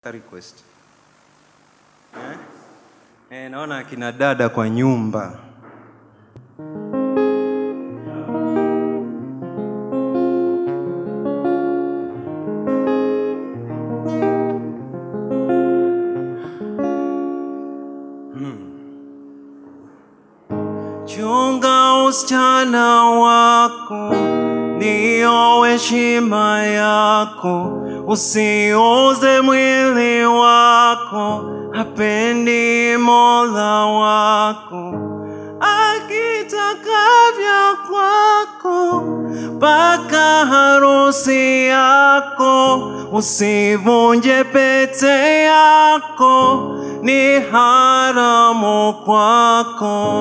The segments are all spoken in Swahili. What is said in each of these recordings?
request eh? Eh, naona akina dada kwa nyumba chunga usichana wako ndiyo heshima yako usiuze mwili wako hapendi mola wako akitaka vya kwako mpaka harusi yako usivunje pete yako ni haramu kwako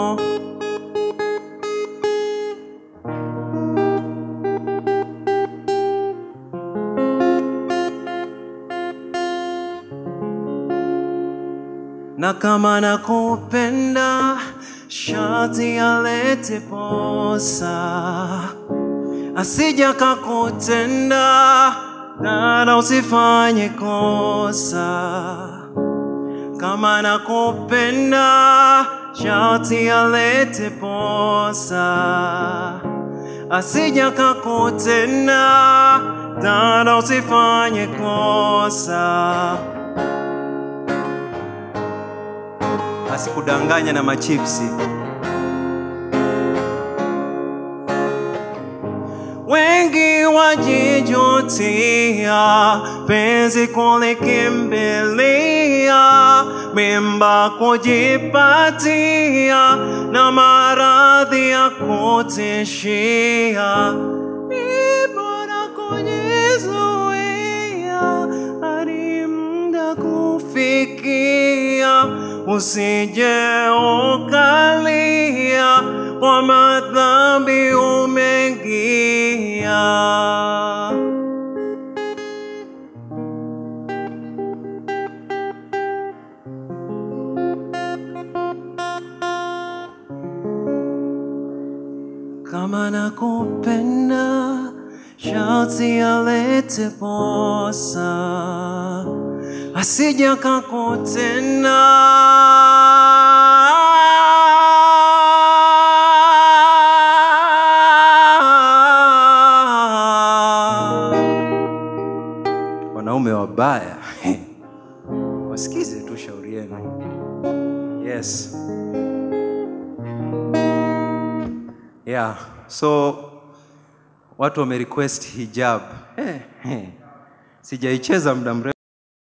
na kama nakupenda shati alete posa asija kakutenda dada usifanye kosa kama nakupenda shati alete posa asija kakutenda dada usifanye kosa asikudanganya na machipsi. Wengi wajijutia penzi kulikimbilia, mimba kujipatia na maradhi ya kutishia. Ni bora kujizuia hadi muda kufikia, usije ukalia kwa madhambi umeingia. kama nakupenda shati alete posa asija kakutenda wanaume wabaya wasikize tu shauri yenu yes yeah so watu wamerequest hijab eh, eh. sijaicheza muda mrefu